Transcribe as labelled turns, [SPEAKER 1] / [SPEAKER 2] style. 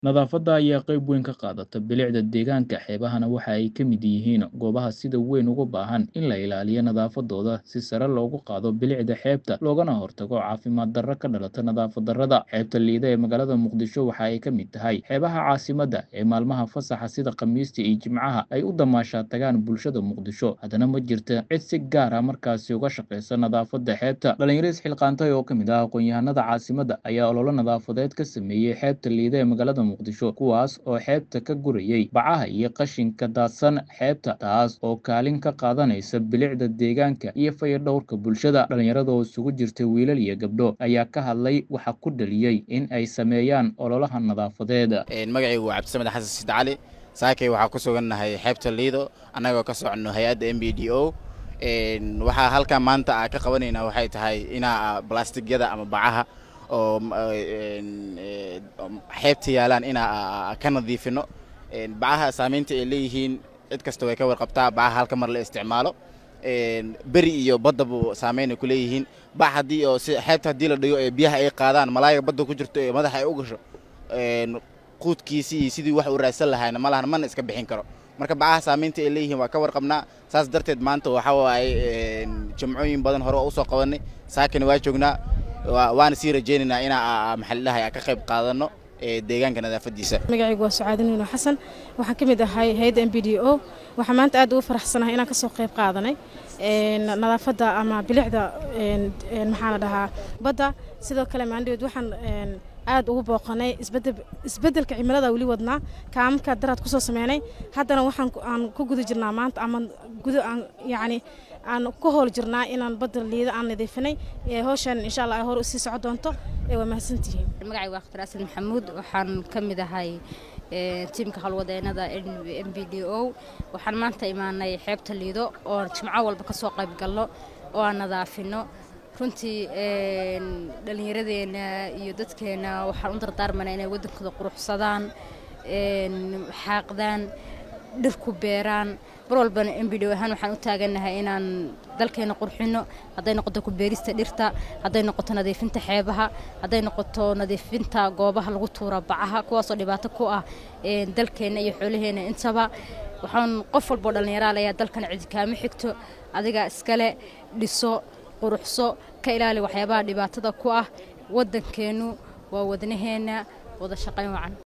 [SPEAKER 1] Nadaafadda ayaa qayb weyn ka qaadata bilicda deegaanka xeebahana waxa ay ka mid yihiin goobaha sida weyn ugu baahan in la ilaaliyo nadaafaddooda si sare loogu qaado bilicda xeebta loogana hortago caafimaad darro ka dhalata nadaafad darrada. Xeebta Lido ee magaalada Muqdisho waxa ay ka mid tahay xeebaha caasimadda ee maalmaha fasaxa sida Khamiista iyo Jimcaha ay u damaashaad tagaan bulshada Muqdisho. Haddana ma jirto cid si gaar ah markaasi uga shaqeysa nadaafadda xeebta. Dhalinyaro isxilqaantay oo ka mid ah aqoon-yahanada caasimadda ayaa olole nadaafadeed ka sameeyay xeebta Lido ee magaalada Muqdisho, kuwaas oo xeebta ka gurayay bacaha iyo qashinka daadsan xeebta, taas oo kaalin ka qaadanaysa bilicda deegaanka iyo fayadhowrka bulshada. Dhalinyarada oo isugu jirta wiilal iyo gabdho ayaa ka hadlay waxa ku dhaliyay in ay sameeyaan ololaha nadaafadeed.
[SPEAKER 2] magacaygu waa cabdisamed xasan sid cali saakay waxaa ku sugannahay xeebta liido annagoo ka soconno hay-adda m b d o waxaa halkan maanta a ka qabanaynaa waxay tahay inaa balastigyada ama bacaha oo xeebta yaalaan inaa ka nadiifino bacaha saamaynta ay leeyihiin cid kasta way ka warqabtaa bacaha halka mar la isticmaalo beri iyo baddaba saamayn ay ku leeyihiin bac haddii oo si xeebta haddii la dhigo ee biyaha ay qaadaan malaayiga badda ku jirto ee madaxa ay u gasho quudkiisii iyo sidii wax uu raadsan lahayna ma lahan mana iska bixin karo marka bacaha saamaynta ay leeyihiin waa ka warqabnaa saas darteed maanta waxa waaye jimcooyin badan hore waa usoo qabanay saakana waa joognaa waana sii rajaynaynaa inaa maxallidahay ka qayb qaadano deegaanka nadaafadiisa
[SPEAKER 3] magacaygu waa sucaadi nuuno xasan waxaan ka mid ahay hay-adda m b d o waxaa maanta aad ugu faraxsanahay inaan kasoo qayb qaadanay nadaafadda ama bilicda maxaa la dhahaa badda sidoo kale maandhaweed waxaan aad ugu booqanay isbeddelka cimilada weli wadnaa kaamamka daraad kusoo sameynay haddana waxaan aan ku guda jirnaa maanta ama guda aan yacni aan ku howl jirnaa inaan badda liida aan nadiifinay hawshan insha allah ay hor usii soco doonto waa mahadsantihiin
[SPEAKER 4] magacaygu waa khtar asan maxamuud waxaan ka mid ahay tiimka howlwadeenada m b d o waxaan maanta imaanay xeebta liido oo jimco walba ka soo qayb galno oo aan nadaafino runtii dhallinyaradeenna iyo dadkeenna waxaan u dardaarmanaa inay waddankooda quruxsadaan xaaqdaan dhir ku beeraan mar walbana m b d ahaan waxaan u taagannahay inaan dalkeena qurxino hadday noqoto ku beerista dhirta hadday noqoto nadiifinta xeebaha hadday noqoto nadiifinta goobaha lagu tuura bacaha kuwaasoo dhibaato ku ah dalkeenna iyo xoolaheenna intaba waxaan qof walboo dhallinyaraal ayaa dalkan cidi kaama xigto adiga iskale dhiso quruxso ka ilaali waxyaabaha dhibaatada ku ah waddankeennu waa wadnaheenna wada shaqayn wacan